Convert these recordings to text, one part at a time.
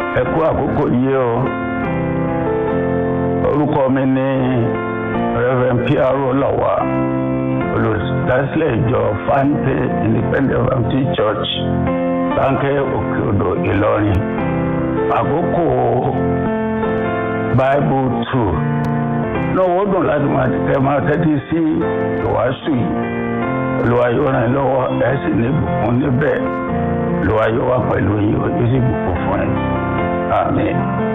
ẹ kú àkókò yìí o orúkọ mi ní Reverend P.R.O. Lọ́wọ́ olùdásílẹ̀ ìjọ Fante Independent Baptist Church Bánkẹ́ Òkè Odò Ìlọrin àkókò Bible two náà wọ́n dùn láti máa tẹ máa tẹ́tí sí ìwàásù yìí Olúwa yóò ràn yín lọ́wọ́ ẹ̀ sì ní ìbùkún níbẹ̀ Olúwa yóò wà pẹ̀lú yín ó sì bùkún fún yín àmín.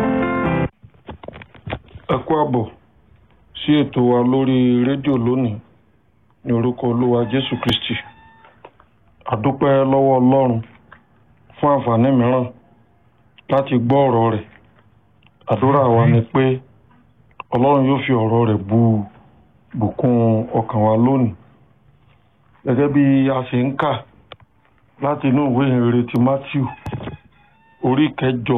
ẹ kú àbọ̀ sí ètò wa lórí rédíò lónìí ní orúkọ olúwa jésù kristi àdúpẹ́ lọ́wọ́ ọlọ́run fún àǹfààní mìíràn láti gbọ́ ọ̀rọ̀ rẹ̀ àdúrà wa ni pé ọlọ́run yóò fi ọ̀rọ̀ rẹ̀ bu bùkún ọkàn wa lónìí gẹ́gẹ́ bí a ṣe ń kà láti inú ìwé ìhìnrere ti matthew orí kẹjọ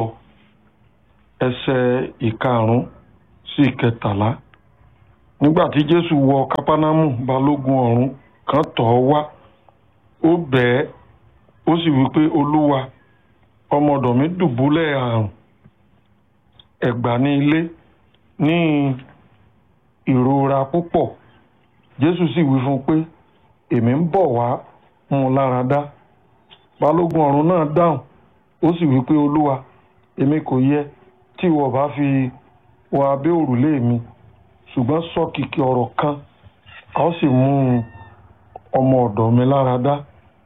ẹsẹ̀ ìkarùn-ún sí ìkẹtàlá nígbà tí jésù wọ kápánámù balógun ọ̀rún kan tọ̀ ọ́ wá ó bẹ̀ ẹ́ ó sì wí pé olúwa ọmọ ọ̀dọ̀ mi dùbúlẹ̀ àrùn ẹ̀gbà ní ilé ní ìrora púpọ̀ jésù sì wí fún un pé èmi ń bọ̀ wá mú un lára dá balógun ọ̀rún náà dáhùn ó sì wí pé olúwa èmi kò yẹ tí ìwọ bá fi wọ abẹ́ òrùlé mi ṣùgbọ́n sọ kìkì ọ̀rọ̀ kan a ó sì mú ọmọ ọ̀dọ̀ mi lára dá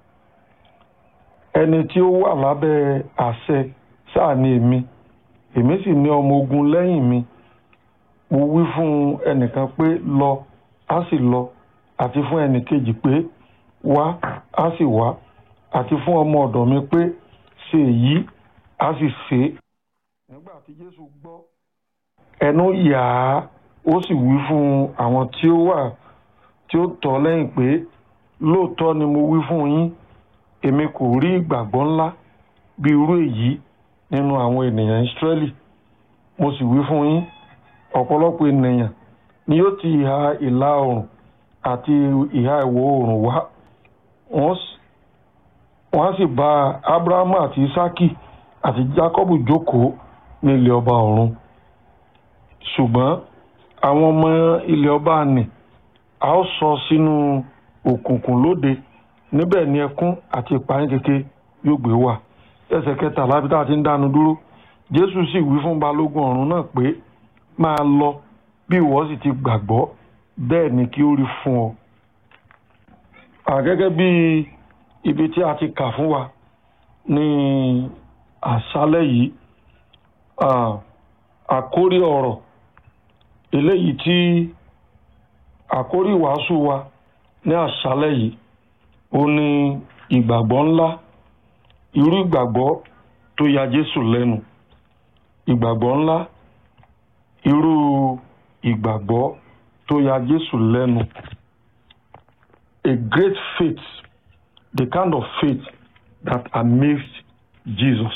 ẹni tí ó wà lábẹ́ àṣẹ sáà ni èmi èmi sì ní ọmọ ogun lẹ́yìn mi mo wí fún ẹnìkan pé lọ á sì lọ àti fún ẹnìkejì pé wá á sì wá àti fún ọmọ ọ̀dọ̀ mi pé ṣe èyí á sì ṣe é nígbà tí Jésù gbọ́ ẹnu yà á ó sì wí fún àwọn tí ó wà tí ó tọ̀ lẹ́yìn pé lóòótọ́ ni mo wí fún yín èmi kò rí ìgbàgbọ́ ńlá bí irú èyí nínú àwọn ènìyàn Ísírẹ́lì mo sì wí fún yín ọ̀pọ̀lọpọ̀ ènìyàn ni yóò ti ìhà ìlà oòrùn àti ìhà ìwọ̀ oòrùn wá wọ́n á sì bá Ábúráhámù àti Ísákì àti Jákọ́bù jókòó ní ilé ọba ọ̀run ṣùgbọ́n àwọn ọmọ ilé ọba nì a ó sọ sínú òkùnkùn lóde níbẹ̀ ni ẹkún àti ìpayín keke yóò gbé wà ẹsẹ̀ kẹtàlá bí tá a ti ń dánu dúró Jésù sì wí fún balógun ọ̀run náà pé máa lọ bí ìwọ sì ti gbàgbọ́ bẹ́ẹ̀ ni kí ó rí fún ọ. àgẹ́gẹ́ bí ibi tí a ti kà fún wa ní àṣálẹ́ yìí àkórí ọ̀rọ̀ eléyìí tí àkórí ìwàásù wa ní àṣálẹ́ yìí ó ní ìgbàgbọ́ ńlá irú ìgbàgbọ́ tó ya Jésù lẹ́nu ìgbàgbọ́ ńlá irú ìgbàgbọ́ tó ya Jésù lẹ́nu a great faith the kind of faith that amazed Jesus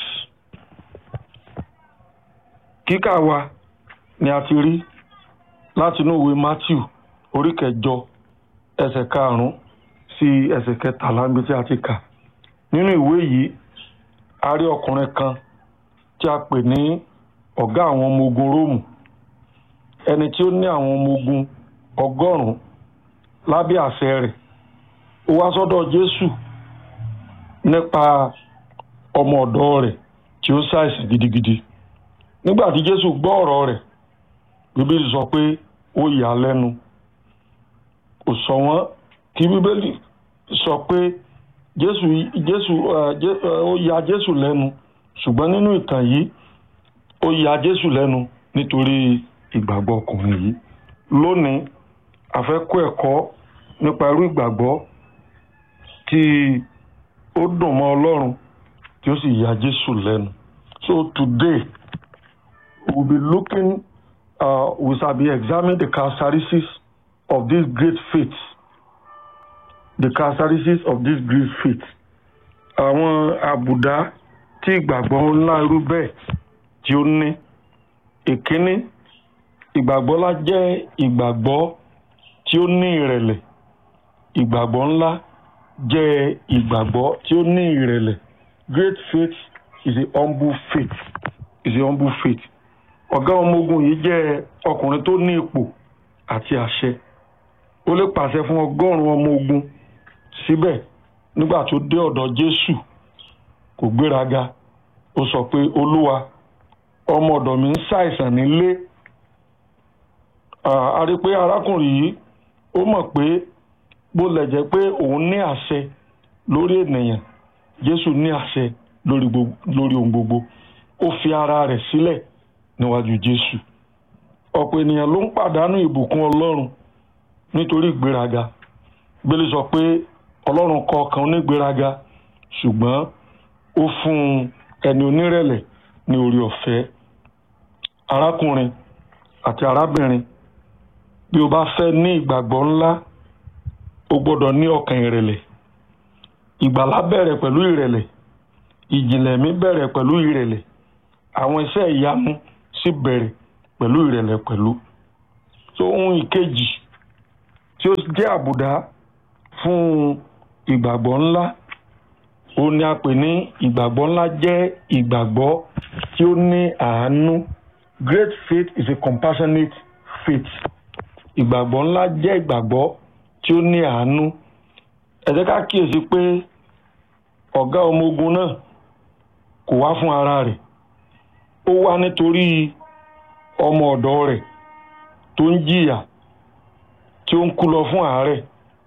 kíkà wa ni a ti rí láti inú ìwé Matthew orí kẹjọ ẹsẹ̀ karùnún sí ẹsẹ̀ kẹtàlá níbi tí a ti kà nínú ìwé yìí a rí ọkùnrin kan tí a pè ní ọ̀gá àwọn ọmọ ogun Róòmù ẹni tí ó ní àwọn ọmọ ogun ọgọ́rùn-ún lábẹ́ àṣẹ rẹ̀ ó wá sọ́dọ̀ Jésù nípa ọmọ ọ̀dọ̀ rẹ̀ tí ó ṣàìsàn gidigidi nígbà tí Jésù gbọ́ ọ̀rọ̀ rẹ̀ bíbélì sọ pé ó yà á lẹ́nu kò sọ wọ́n kí bíbélì sọ pé Jésù Jésù ó ya Jésù lẹ́nu ṣùgbọ́n nínú ìtàn yìí ó ya Jésù lẹ́nu nítorí ìgbàgbọ́ ọkùnrin yìí lónìí a fẹ́ kọ́ ẹ̀kọ́ nípa irú ìgbàgbọ́ tí ó dùn mọ́ Ọlọ́run tí ó sì ya Jésù lẹ́nu so today we will be looking uh, we shall be examining the characteristics of this great faith the characteristics of this great faith àwọn àbùdá tí ìgbàgbọ́ ńlá irú bẹ́ẹ̀ tí ó ní ìkíní ìgbàgbọ́ ńlá jẹ́ ìgbàgbọ́ tí ó ní ìrẹ̀lẹ̀ ìgbàgbọ́ ńlá jẹ́ ìgbàgbọ́ tí ó ní ìrẹ̀lẹ̀ great faith is a humble faith is a humble faith ọ̀gá ọmọ ogun yìí jẹ́ ọkùnrin tó ní ipò àti àṣẹ ó lè pàṣẹ fún ọgọ́rùn-ún ọmọ ogun síbẹ̀ nígbà tó dé ọ̀dọ̀ Jésù kò gbéraga ó sọ pé olúwa ọmọ ọ̀dọ̀ mi ń ṣàìsàn nílé a rí i pé arákùnrin yìí ó mọ̀ pé bó lẹ̀ jẹ́ pé òun ní àṣẹ lórí ènìyàn Jésù ní àṣẹ lórí ohun gbogbo ó fi ara rẹ̀ sílẹ̀ níwájú Jésù ọ̀pọ̀ ènìyàn ló ń pàdánù ìbùkún Ọlọ́run nítorí ìgbéraga Bíbélì sọ pé Ọlọ́run kọ̀ ọkàn onígbéraga ṣùgbọ́n ó fún ẹni onírẹ̀lẹ̀ ní orí ọ̀fẹ́ arákùnrin àti arábìnrin bí o bá fẹ́ ní ìgbàgbọ́ ńlá o gbọ́dọ̀ ní ọkàn ìrẹ̀lẹ̀ ìgbàlá bẹ̀rẹ̀ pẹ̀lú ìrẹ̀lẹ̀ ìjìnlẹ̀ mi bẹ̀rẹ̀ pẹ̀lú ìrẹ̀lẹ̀ àwọn iṣẹ́ ìyanu sì bẹ̀rẹ̀ pẹ̀lú ìrẹ̀lẹ̀ pẹ̀lú tó ohun ìkejì tí ó jẹ́ àbùdá fún ìgbàgbọ́ ńlá ó ní a pè ní ìgbàgbọ́ ńlá jẹ́ ìgbàgbọ́ tí ó ní àánú great faith is a compassionate faith ìgbàgbọ́ ńlá jẹ́ ìgbàgbọ́ tí ó ní àánú ẹ jẹ́ ká kíyèsí pé ọ̀gá ọmọ ogun náà kò wá fún ara rẹ̀ ó wá nítorí ọmọ ọ̀dọ̀ rẹ̀ tó ń jìyà tí ó ń kú lọ fún àárẹ̀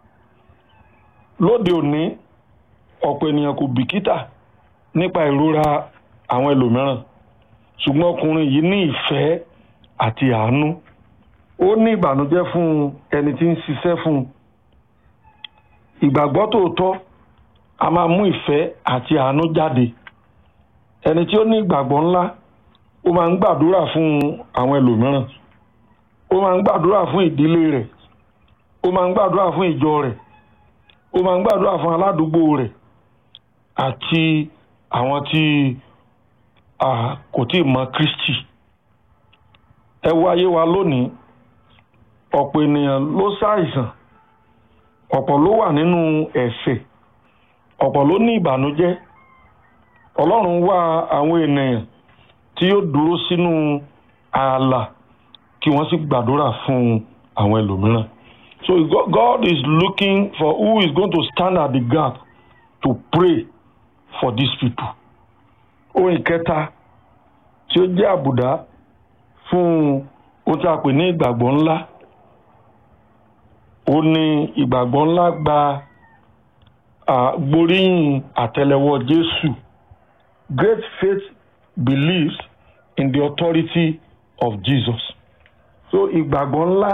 lóde òní ọ̀pọ̀ ènìyàn kò bìkítà nípa ìrora àwọn ẹlòmíràn ṣùgbọ́n ọkùnrin yìí ní ìfẹ́ àti àánú ó ní ìbànújẹ́ fún ẹni tí ń ṣiṣẹ́ fún un ìgbàgbọ́ tòótọ́ a máa mú ìfẹ́ àti àánú jáde ẹni tí ó ní ìgbàgbọ́ ńlá ó máa ń gbàdúrà fún àwọn ẹlòmíràn ó máa ń gbàdúrà fún ìdílé rẹ̀ ó máa ń gbàdúrà fún ìjọ rẹ̀ ó máa ń gbàdúrà fún aládùúgbò rẹ̀ àti àwọn tí kò tí ì mọ Kristi ẹ wo ayé wa lónìí ọ̀pọ̀ ènìyàn ló ṣàìsàn ọ̀pọ̀ ló wà nínú ẹ̀ṣẹ̀ ọ̀pọ̀ ló ní ìbànújẹ́ Ọlọ́run wá àwọn ènìyàn tí yóò dúró sínú ààlà kí wọ́n sì gbàdúrà fún àwọn ẹlòmíràn so God is looking for who is going to stand at the gap to pray for these people ohun ìkẹta tí ó jẹ́ àbùdá fún ohun tí a pè ní ìgbàgbọ́ ńlá ó ní ìgbàgbọ́ ńlá gba gbóríyìn àtẹ́lẹwọ́ Jésù great faith believes in the authority of Jesus so ìgbàgbọ́ ńlá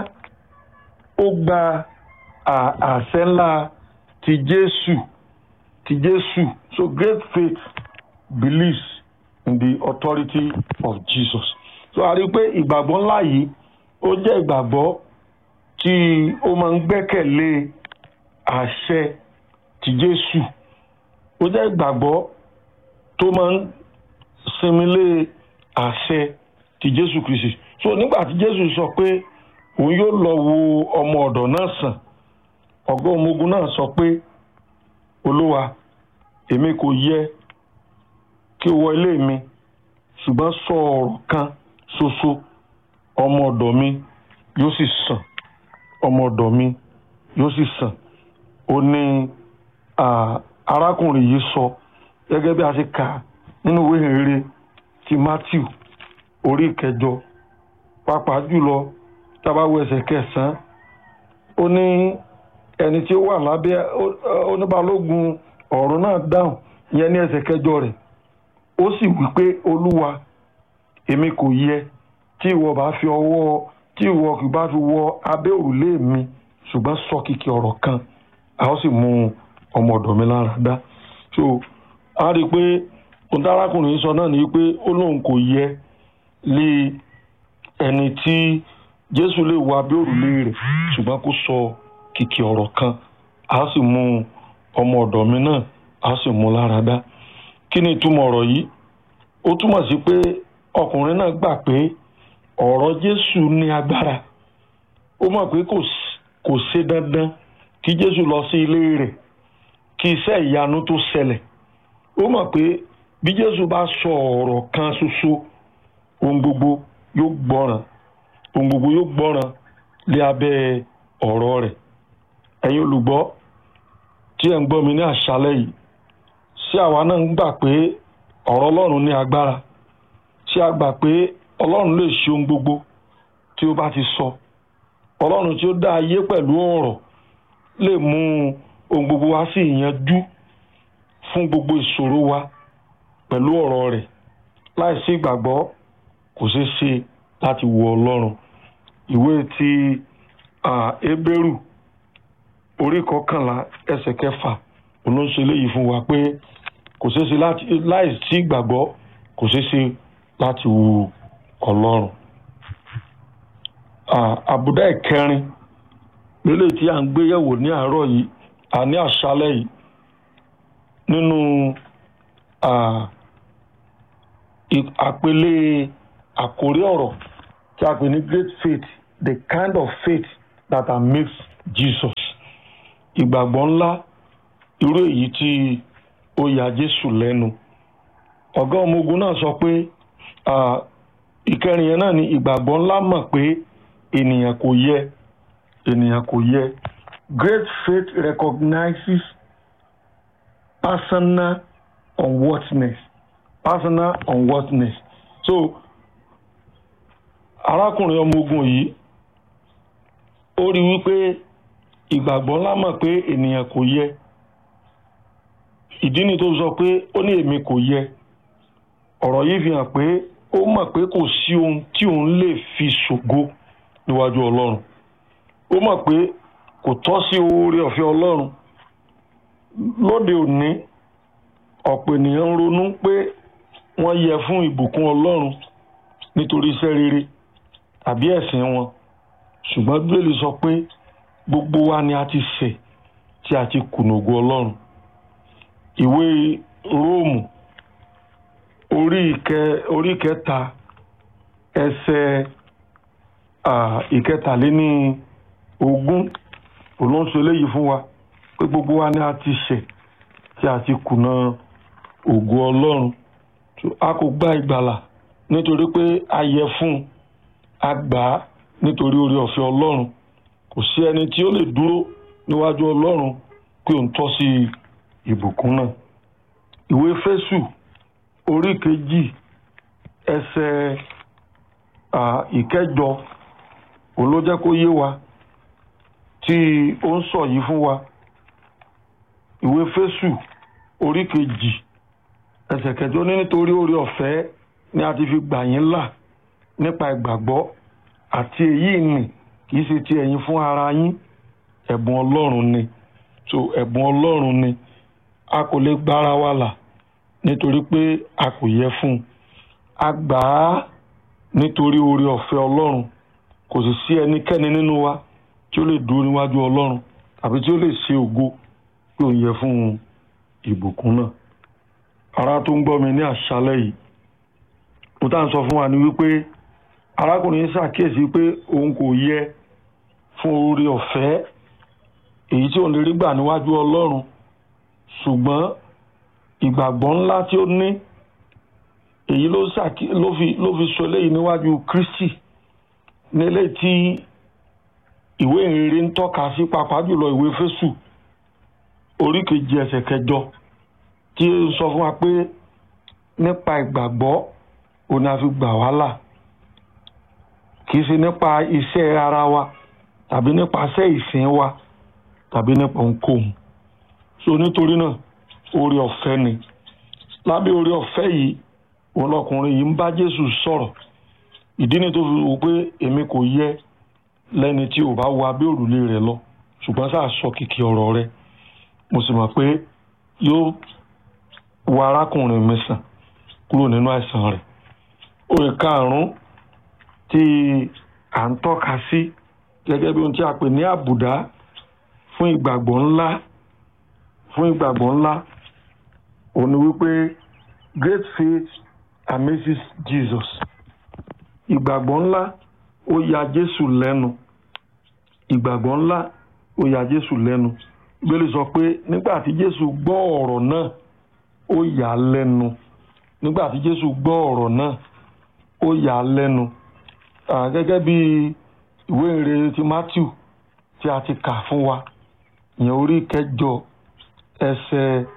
ó gba àṣẹ ńlá ti Jésù ti Jésù so great faith believes in the authority of Jesus so a rí i pé ìgbàgbọ́ ńlá yìí ó jẹ́ ìgbàgbọ́ tí ó máa ń gbẹ́kẹ̀lé àṣẹ ti Jésù ó jẹ́ ìgbàgbọ́ tó máa ń sinmi lé àṣẹ ti Jésù Kristi so nígbà tí Jésù sọ pé òun yóò lọ wo ọmọ ọ̀dọ̀ náà sàn ọ̀gá ọmọ ogun náà sọ pé olúwa èmi kò yẹ kí o wọ ilé mi ṣùgbọ́n sọ ọ̀rọ̀ kan ṣoṣo ọmọ ọ̀dọ̀ mi yóò sì sàn ọmọ ọ̀dọ̀ mi yóò sì sàn ó ní arákùnrin yìí sọ gẹ́gẹ́ bí a ṣe kà nínú ìwé ìrere ti Matthew orí ìkẹjọ pàápàá jùlọ tábàwọ ẹsẹ̀ kẹsàn-án ó ní ẹni tí ó wà lábẹ́ oníbalógun ọ̀run náà dáhùn ìyẹn ní ẹsẹ̀ kẹjọ rẹ̀ ó sì wí pé olúwa èmi kò yẹ tí ìwọ bá fi ọwọ́ tí ìwọ kì bá fi wọ abẹ́ òrùlé mi ṣùgbọ́n sọ kìkì ọ̀rọ̀ kan a ó sì mú ọmọ ọ̀dọ̀ mi lára dá so a rí i pé ohun tí arákùnrin sọ náà ni pé ó lóun kò yẹ lé ẹni tí jésù lè wọ abẹ́ òrùlé rẹ̀ ṣùgbọ́n kó sọ kìkì ọ̀rọ̀ kan a sì mú ọmọ ọ̀dọ̀ mi náà a sì mú lára dá kí ni ìtumọ̀ ọ̀rọ̀ yìí ó túmọ̀ sí pé ọkùnrin náà gbà pé ọ̀rọ̀ jésù ní agbára ó mọ̀ pé kò ṣe dandan kí jésù lọ sí ilé rẹ̀ kí iṣẹ́ ìyanu tó ṣẹlẹ̀ ó mọ̀ pé bí jésù bá sọ ọ̀rọ̀ kan ṣoṣo ohun gbogbo yóò gbọ́ràn ohun gbogbo yóò gbọ́ràn lé abẹ́ ọ̀rọ̀ rẹ̀ ẹ̀yin olùgbọ́ tí ẹ̀ ń gbọ́ mi ní àṣálẹ́ yìí ṣé àwa náà ń gbà pé ọ̀rọ̀ ọlọ́run ní agbára ṣé a gbà pé ọlọ́run lè ṣe ohun gbogbo tí ó bá ti sọ ọlọ́run tí ó dá ayé pẹ̀lú ọ̀rọ̀ lè mú ohun gbogbo wá sí ìyanjú fún gbogbo ìṣòro wa pẹ̀lú ọ̀rọ̀ rẹ̀ láìsí ìgbàgbọ́ kò ṣeé ṣe láti wo ọlọ́run ìwé ti Hébérù orí kọkànlá ẹsẹ̀ kẹfà olóńṣe léyìí fún wa pé kò ṣeé ṣe láti láìsí ìgbàgbọ́ kò ṣeé ṣe láti wo ọlọ́run àbùdá ìkẹrin lélẹ̀ tí à ń gbé yẹ̀wò ní àárọ̀ yìí àní àṣálẹ́ yìí nínú àpèlé àkórí ọ̀rọ̀ tí a pè ní great faith the kind of faith that makes Jesus ìgbàgbọ́ ńlá irú èyí tí ó ya Jésù lẹ́nu ọ̀gá ọmọ ogun náà sọ pé ìkẹrin yẹn náà ni ìgbàgbọ́ ńlá mọ̀ pé ènìyàn kò yẹ ènìyàn kò yẹ great faith recognizes personal unworthiness personal unworthiness so arákùnrin ọmọ ogun yìí ó rí wípé ìgbàgbọ́ ńlá mọ̀ pé ènìyàn kò yẹ ìdí ni tó sọ pé ó ní èmi kò yẹ ọ̀rọ̀ yìí fi hàn pé ó mọ̀ pé kò sí ohun tí òun lè fi ṣògo níwájú ọlọ́run ó mọ̀ pé kò tọ́ sí oore ọ̀fẹ́ ọlọ́run lóde òní ọ̀pọ̀ ènìyàn ń ronú pé wọ́n yẹ fún ìbùkún ọlọ́run nítorí iṣẹ́ rere tàbí ẹ̀sìn wọn ṣùgbọ́n bíbélì sọ pé gbogbo wa ni a ti ṣẹ̀ tí a ti kùnà ògo ọlọ́run ìwé róòmù orí ìkẹ orí ìkẹta ẹsẹ̀ ìkẹtàléní ogún olóńsọ eléyìí fún wa pé gbogbo wa ni a ti ṣẹ̀ tí a ti kùnà ògo ọlọ́run a kò gba ìgbàlà nítorí pé a yẹ fún a gbà á nítorí oore ọ̀fẹ́ ọlọ́run kò sí ẹni tí ó lè dúró níwájú ọlọ́run pé òun tọ́ sí ìbùkún náà ìwé fésù orí kejì ẹsẹ̀ ìkẹjọ òun ló jẹ́ kó yé wa tí ó ń sọ yìí fún wa ìwé fésù orí kejì ẹsẹ̀ kẹjọ ní nítorí oore ọ̀fẹ́ ni a ti fi gbà yín là nípa ìgbàgbọ́ àti èyí nì kì í ṣe ti ẹ̀yin fún ara yín ẹ̀bùn ọlọ́run ni so ẹ̀bùn ọlọ́run ni a kò lè gbára wa là nítorí pé a kò yẹ fún un a gbà á nítorí oore ọ̀fẹ́ ọlọ́run kò sì sí ẹnikẹ́ni nínú wa tí ó lè dúró níwájú ọlọ́run tàbí tí ó lè ṣe ògo pé òun yẹ fún ìbùkún náà ará tó ń gbọ́ mi ní àṣálẹ́ yìí mo tá à ń sọ fún wa ni wípé arákùnrin yìí ṣàkíyèsí pé òun kò yẹ fún oore ọ̀fẹ́ èyí tí òun lè rí gbà níwájú ọlọ́run ṣùgbọ́n ìgbàgbọ́ ńlá tí ó ní èyí ló ṣàkí ló fi ló fi sọ eléyìí níwájú Kristi nílé tí ìwé ìrere ń tọ́ka sí pàápàá jùlọ ìwé Éfésù orí kejì ẹsẹ̀ kẹjọ tí ó sọ fún wa pé nípa ìgbàgbọ́ òun ni a fi gbà wá là kì í ṣe nípa iṣẹ́ ara wa tàbí nípasẹ̀ ìsìn wa tàbí nípa ohunkóhun so nítorí náà oore ọ̀fẹ́ ni lábẹ́ oore ọ̀fẹ́ yìí òun lọkùnrin yìí ń bá Jésù sọ̀rọ̀ ìdí ni tó fi wò pé èmi kò yẹ lẹ́ni tí ò bá wo abẹ́ òrùlé rẹ̀ lọ ṣùgbọ́n sáà sọ kìkì ọ̀rọ̀ rẹ̀ mo sì mọ̀ pé yóò wo arákùnrin mi sàn kúrò nínú àìsàn rẹ̀ oore karùn-ún tí à ń tọ́ka sí gẹ́gẹ́ bí ohun tí a pè ní àbùdá fún ìgbàgbọ́ ńlá fún ìgbàgbọ́ ńlá òun ni wípé great faith amazes Jesus ìgbàgbọ́ ńlá ó ya Jésù lẹ́nu ìgbàgbọ́ ńlá ó ya Jésù lẹ́nu Bíbélì sọ pé nígbà tí Jésù gbọ́ ọ̀rọ̀ náà ó yà á lẹ́nu nígbà tí Jésù gbọ́ ọ̀rọ̀ náà ó ó yà á lẹ́nu gẹ́gẹ́ bí ìwé ìrere ti Matthew tí a ti kà fún wa ìyẹn orí kẹjọ ẹsẹ̀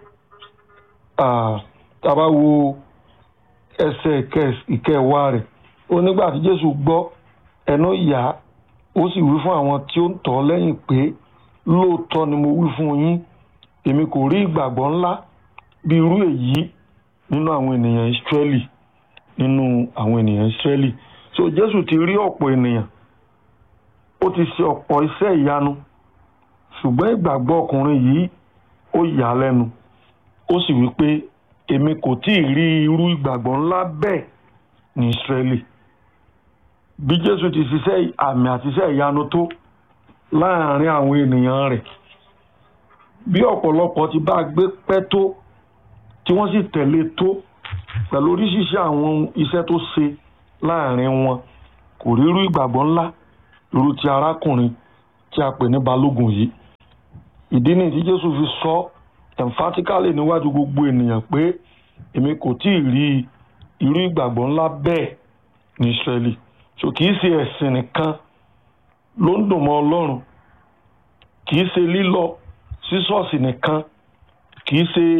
tàbá wo ẹsẹ̀ ìkẹwàá rẹ̀ ó nígbà tí Jésù gbọ́ ẹnu yà á ó sì wí fún àwọn tí ó ń tọ̀ lẹ́yìn pé lóòótọ́ ni mo wí fún yín èmi kò rí ìgbàgbọ́ ńlá bí irú èyí nínú àwọn ènìyàn Ísírẹ́lì nínú àwọn ènìyàn Ísírẹ́lì so Jésù ti rí ọ̀pọ̀ ènìyàn ó ti ṣe ọ̀pọ̀ iṣẹ́ ìyanu ṣùgbọ́n ìgbàgbọ́ ọkùnrin yìí ó yà á lẹ́nu ó sì wí pé èmi kò tí ì rí irú ìgbàgbọ́ ńlá bẹ́ẹ̀ ní Ísírẹ́lì bí Jésù ti ṣiṣẹ́ àmì àti iṣẹ́ ìyanu tó láàárín àwọn ènìyàn rẹ̀ bí ọ̀pọ̀lọpọ̀ ti bá gbé pẹ́ tó tí wọ́n sì tẹ̀lé tó pẹ̀lú oríṣiríṣi àwọn iṣẹ́ tó ṣe láàárín wọn kò rí irú ìgbàgbọ́ ńlá irú ti arákùnrin tí a pè ní balógun yìí ìdí nìyí tí Jésù fi sọ emphatically níwájú gbogbo ènìyàn pé èmi kò tí ì rí irú ìgbàgbọ́ ńlá bẹ́ẹ̀ ní Ísírẹ́lì so kì í ṣe ẹ̀sìn nìkan ló ń dùn mọ́ Ọlọ́run kì í ṣe lílọ sí ṣọ́ọ̀ṣì nìkan kì í ṣe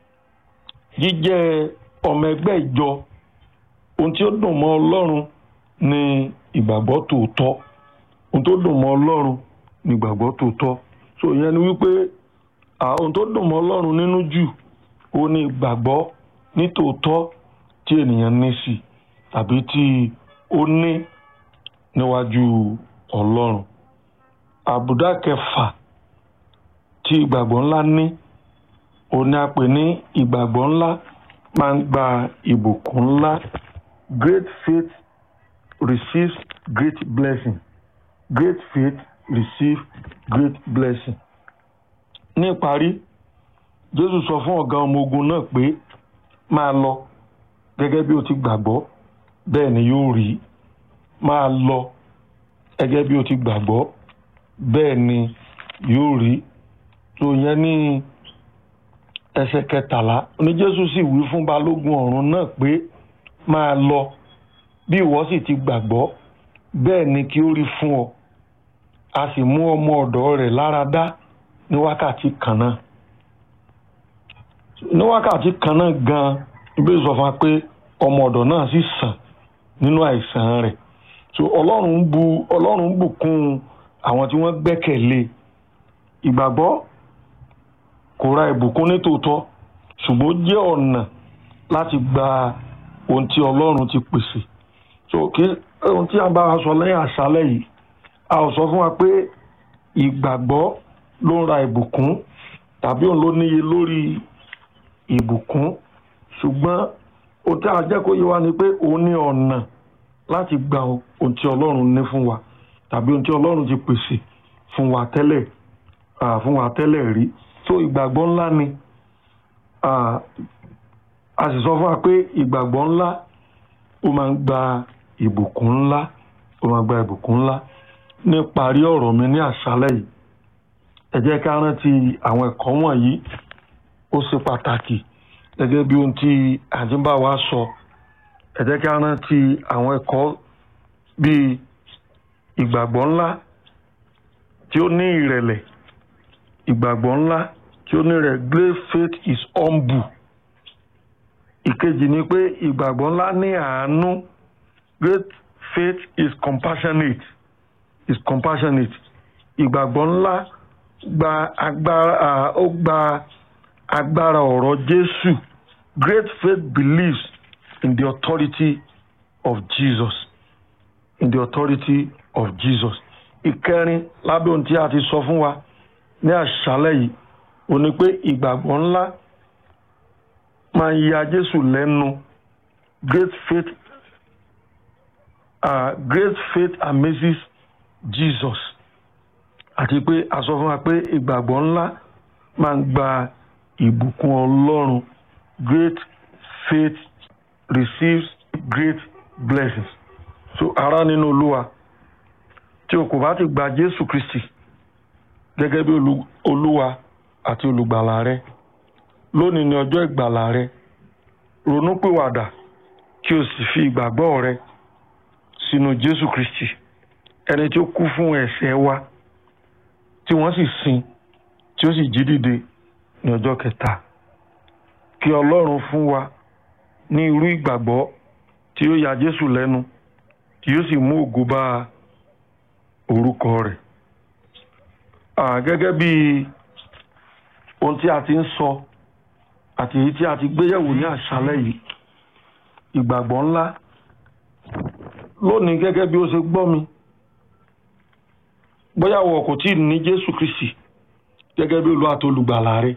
jíjẹ́ ọmọ ẹgbẹ́ ìjọ ohun tí ó dùn mọ́ Ọlọ́run ni ìgbàgbọ́ tòótọ́ ohun tó dùn mọ́ Ọlọ́run ni ìgbàgbọ́ tòótọ́ so ìyẹn ni wípé ohun tó dùn mọ́ Ọlọ́run nínú jù ó ní ìgbàgbọ́ ní tòótọ́ tí ènìyàn ní sí tàbí tí ó ní níwájú Ọlọ́run àbùdá kẹfà tí ìgbàgbọ́ ńlá ní òun ni a pè ní ìgbàgbọ́ ńlá máa ń gba ìbùkún ńlá great faith receives great blessing great faith receive great blessing. ní ìparí Jésù sọ fún ọ̀gá ọmọ ogun náà pé máa lọ gẹ́gẹ́ bí o ti gbàgbọ́ bẹ́ẹ̀ ni yóò rí máa lọ gẹ́gẹ́ bí o ti gbàgbọ́ bẹ́ẹ̀ ni yóò rí tó yẹn ní ẹsẹ̀ kẹtàlá ní Jésù sì wí fún balógun ọ̀rún náà pé máa lọ bí ìwọ sì ti gbàgbọ́ bẹ́ẹ̀ ni kí ó rí fún ọ a sì mú ọmọ ọ̀dọ̀ rẹ̀ lára dá ní wákàtí kan náà ní wákàtí kan náà gan ibi sọ fún wa pé ọmọ ọ̀dọ̀ náà sì sàn nínú àìsàn rẹ̀ so Ọlọ́run bu Ọlọ́run bùkún àwọn tí wọ́n gbẹ́kẹ̀lé ìgbàgbọ́ kò ra ìbùkún ní tòótọ́ ṣùgbọ́n ó jẹ́ ọ̀nà láti gba ohun tí Ọlọ́run ti pèsè so kí ohun tí a bá wa sọ lẹ́yìn àṣálẹ́ yìí a ò sọ fún wa pé ìgbàgbọ́ ló ń ra ìbùkún tàbí òun ló níye lórí ìbùkún ṣùgbọ́n ohun tí a jẹ́ kó yé wa ni pé òun ní ọ̀nà láti gba ohun tí Ọlọ́run ní fún wa tàbí ohun tí Ọlọ́run ti pèsè fún wa tẹ́lẹ̀ fún wa tẹ́lẹ̀ rí so ìgbàgbọ́ ńlá ni a sì sọ fún wa pé ìgbàgbọ́ ńlá ó máa ń gba ìbùkún ńlá ó máa ń gba ìbùkún ńlá ní parí ọ̀rọ̀ mi ní àṣálẹ́ yìí ẹ jẹ́ ká rántí àwọn ẹ̀kọ́ wọ̀nyí ó ṣe pàtàkì gẹ́gẹ́ bí ohun tí àdínbà wa sọ ẹ jẹ́ ká rántí àwọn ẹ̀kọ́ bíi ìgbàgbọ́ ńlá tí ó ní ìrẹ̀lẹ̀ ìgbàgbọ́ ńlá tí ó ní rẹ̀ great faith is humble ìkejì ni pé ìgbàgbọ́ ńlá ní àánú great faith is compassionate is compassionate ìgbàgbọ́ ńlá gba agbára ó gba agbára ọ̀rọ̀ Jésù great faith believes in the authority of Jesus in the authority of Jesus ìkẹrin lábẹ́ ohun tí a ti sọ fún wa ní àṣálẹ́ yìí ó ní pé ìgbàgbọ́ ńlá máa ń ya Jésù lẹ́nu great faith uh, great faith amazes Jesus àti pé a sọ fún wa pé ìgbàgbọ́ ńlá máa ń gba ìbùkún Ọlọ́run great faith receives great blessings so ará nínú Olúwa tí o kò bá ti gba Jésù Kristi gẹ́gẹ́ bí Olúwa àti olùgbàlà rẹ lónìí ni ọjọ́ ìgbàlà rẹ ronúpìwàdà kí o sì fi ìgbàgbọ́ rẹ sínú jésù kristi ẹni tí ó kú fún ẹ̀ṣẹ̀ wa tí wọ́n sì sin tí ó sì jí dìde ní ọjọ́ kẹta kí ọlọ́run fún wa ní irú ìgbàgbọ́ tí ó ya jésù lẹ́nu tí yóò sì mú ògo bá orúkọ rẹ̀ gẹ́gẹ́ bí ohun tí a ti ń sọ àti èyí tí a ti gbéyẹ̀wò ní àṣálẹ́ yìí ìgbàgbọ́ ńlá lónìí gẹ́gẹ́ bí ó ṣe gbọ́ mi bóyá wọ kò tí ì ní jésù kristi gẹ́gẹ́ bí olú àti olùgbàlà rẹ̀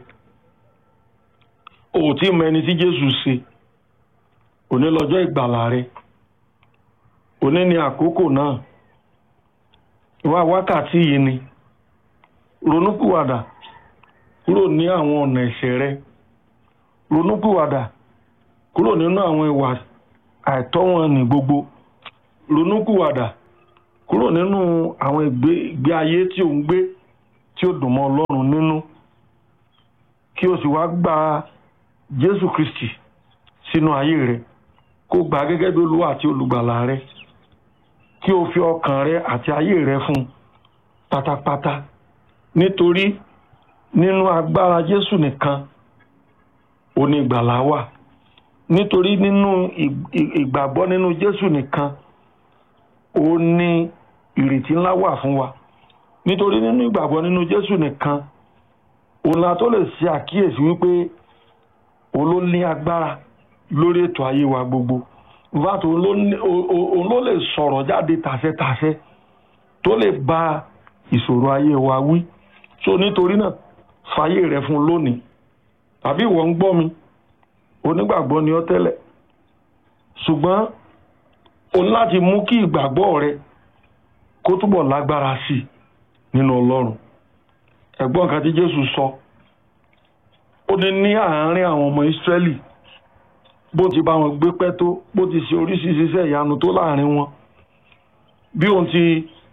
o ò tí ì mọ ẹni tí jésù ṣe òní lọ́jọ́ ìgbàlà rẹ̀ òní ni àkókò náà ìwà wákàtí yìí ni ronúpìwàdà kúrò ní àwọn ọ̀nà ẹ̀ṣẹ̀ rẹ ronúpìwàdà kúrò nínú àwọn ìwà àìtọ́ wọn ní gbogbo ronúpìwàdà kúrò nínú àwọn ìgbé ayé tí ò ń gbé tí ó dùn mọ́ ọlọ́run nínú kí o sì wá gba jésù kristi sínú ayé rẹ kó gbà gẹ́gẹ́ bí olúwa àti olùgbàlà rẹ kí o fi ọkàn rẹ àti ayé rẹ fún pátápátá nítorí nínú agbára jésù nìkan òní ìgbàlà wà nítorí nínú ìgbàgbọ́ nínú jésù nìkan ó ní ìrètí ńlá wà fún wa nítorí nínú ìgbàgbọ́ nínú jésù nìkan òun la tó lè ṣe àkíyèsí wípé òun ló ní agbára lórí ètò ayé wa gbogbo vat òun ló lè sọ̀rọ̀ jáde tàṣẹ́tàṣẹ́ tó lè ba ìṣòro ayé wa wí so nítorí náà fàyè rẹ fún lónìí tàbí ìwọ ń gbọ́ mi onígbàgbọ́ ni ọ́ tẹ́lẹ̀ ṣùgbọ́n o ní láti mú kí ìgbàgbọ́ rẹ kó túbọ̀ lágbára sí i nínú ọlọ́run ẹ̀gbọ́n nǹkan tí jésù sọ ó ní ní àárín àwọn ọmọ ìsírẹ́lì bó ti bá wọn gbé pẹ́ tó bó ti ṣe oríṣiríṣi iṣẹ́ ìyanu tó láàrin wọn bí òun ti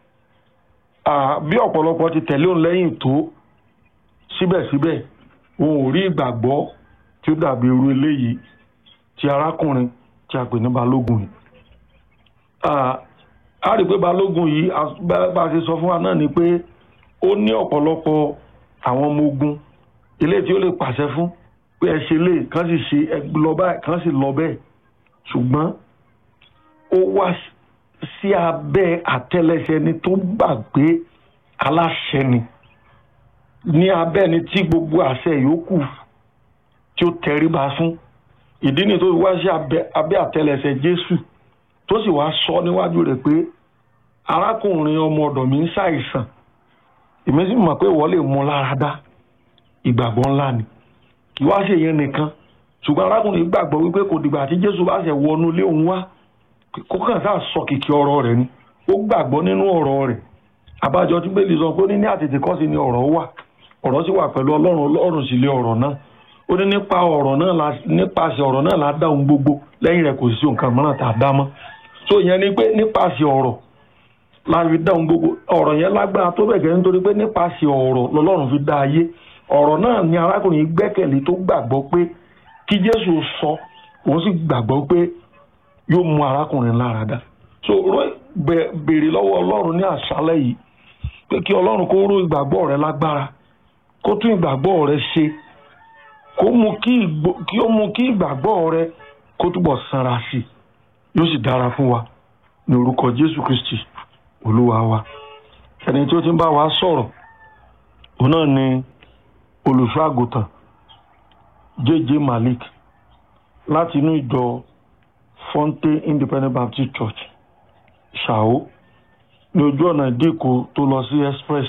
bí ọ̀pọ̀lọpọ̀ ti tẹ̀lé òun lẹ́yìn tó síbẹ̀síbẹ̀ òun ò rí ìgbàgbọ́ tí ó dàbí irú eléyìí ti arákùnrin tí a pè ní balógun yìí a rí i pé balógun yìí bá a ṣe sọ fún wa náà ni pé ó ní ọ̀pọ̀lọpọ̀ àwọn ọmọ ogun eléyìí tí ó lè pàṣẹ fún pé ẹ ṣe lè kàn sì ṣe ẹ lọ báyìí kàn sì lọ bẹ́ẹ̀ ṣùgbọ́n ó wá sí abẹ́ àtẹ́lẹsẹ̀ ni tó gbàgbé aláṣẹ ni ní abẹ́ ni tí gbogbo àṣẹ yòókù tí ó tẹríba fún ìdí ni tó fi wá sí abẹ́ àtẹ́lẹsẹ̀ Jésù tó sì wá sọ níwájú rẹ̀ pé arákùnrin ọmọ ọ̀dọ̀ mi ń ṣàìsàn èmi sì mọ̀ pé ìwọ lè mú lára dá ìgbàgbọ́ ńlá ni kì í wá ṣe yẹn nìkan ṣùgbọ́n arákùnrin gbàgbọ́ wípé kò dìgbà tí Jésù bá ṣe wọnú ilé òun wá kó kàn sáà sọ kìkì ọ̀rọ̀ rẹ̀ ni ó gbàgbọ́ nínú ọ̀rọ̀ rẹ̀ àbájọ tí bẹ́ẹ̀ lè sọ pé ó ní ní àtètè kọ́ sí ni ọ̀rọ̀ wà ọ̀rọ̀ sì wà pẹ̀lú Ọlọ́run Ọlọ́run sì lé ọ̀rọ̀ náà ó ní nípa ọ̀rọ̀ náà la nípasẹ̀ ọ̀rọ̀ náà la dá ohun gbogbo lẹ́yìn rẹ̀ kò sí nǹkan mìíràn tá a dá mọ́ so ìyẹn ni pé nípasẹ̀ ọ̀rọ̀ la fi dá ohun gbogbo ọ̀rọ̀ yẹn lágbára tó bẹ̀ gẹ́ nítorí pé nípasẹ̀ ọ̀rọ̀ lọ́lọ́run fi dá ayé ọ̀rọ̀ náà ni arákùnrin gbẹ́kẹ̀lé tó gbàgbọ́ pé kí Jésù sọ òun sì gbàgbọ́ pé yóò mú arákùnrin lára dá so béèrè lọ́wọ́ Ọlọ́run ní àṣálẹ́ yìí pé kí Ọlọ́run kó ró ìgbàgbọ́ rẹ lágbára kó tún ìgbàgbọ́ rẹ ṣe kó mú kí ó mú kí ìgbàgbọ́ rẹ kó túbọ̀ sanra sí i yóò sì dára fún wa ní orúkọ Jésù Kristi Olúwa wa ẹni tí ó ti ń bá wa sọ̀rọ̀ òun náà ni olùṣọ́ àgùntàn J.J. Malik láti inú ìjọ Fonte Independent Baptist Church ṣàó ní ojú ọ̀nà ìdíkò tó lọ sí express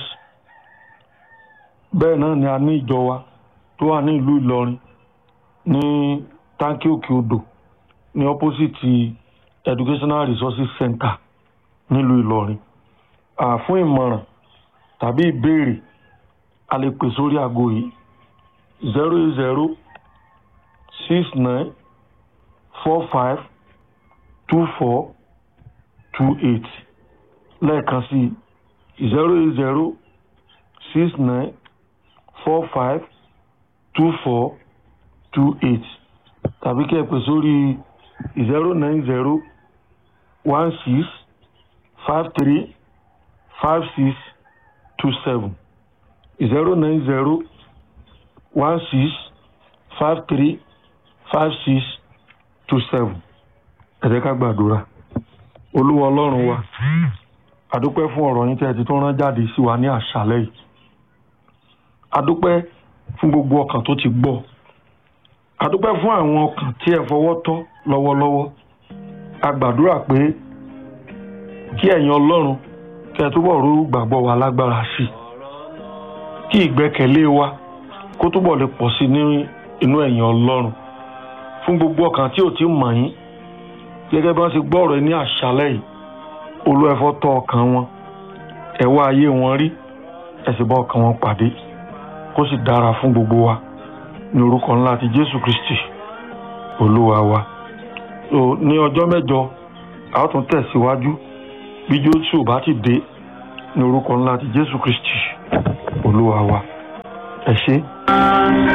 bẹ́ẹ̀ náà ni a ní ìjọ wa tó wà ní ìlú Ìlọrin ní táǹkì òkè odò ní opposite Educational Resources Center nílùú Ìlọrin fún ìmọ̀ràn tàbí ìbéèrè a lè pè sórí aago yìí zero eight zero six nine four five two four two eight lẹ́ẹ̀kan sí zero eight zero six nine four five two four two eight tàbí kẹ́ ẹ pè sórí zero nine zero one six five three five six two seven zero nine zero one six five three five six two seven ẹ jẹ́ ká gbàdúrà olúwa ọlọ́run wa àdúpẹ́ fún ọ̀rọ̀ yín tí ẹ ti tún rán jáde sí wa ní àṣálẹ́ yìí àdúpẹ́ fún gbogbo ọkàn tó ti gbọ́ àdúpẹ́ fún àwọn ọkàn tí ẹ fọwọ́ tọ́ lọ́wọ́lọ́wọ́ a gbàdúrà pé kí ẹ̀yin ọlọ́run kí ẹ túbọ̀ rú gbàgbọ́ wa lágbára sí i kí ìgbẹ́kẹ̀lé wa kó túbọ̀ lè pọ̀ sí ní inú ẹ̀yin ọlọ́run fún gbogbo ọkàn tí ò ti mọ̀ yín gẹ́gẹ́ bí wọ́n ti gbọ́ ọ̀rọ̀ ní àṣálẹ́ yìí olú ẹ̀fọ́ tọ́ ọkàn wọn ẹ wá ayé wọn rí ẹ sì bá ọkàn wọn pàdé kó sì dára fún gbogbo wa ní orúkọ ńlá ti jésù kristi olúwa wa so ní ọjọ́ mẹ́jọ a ó tún tẹ̀síwájú bí jósù bá ti dé ní orúkọ ńlá ti jésù kristi olúwa wa ẹ ṣé.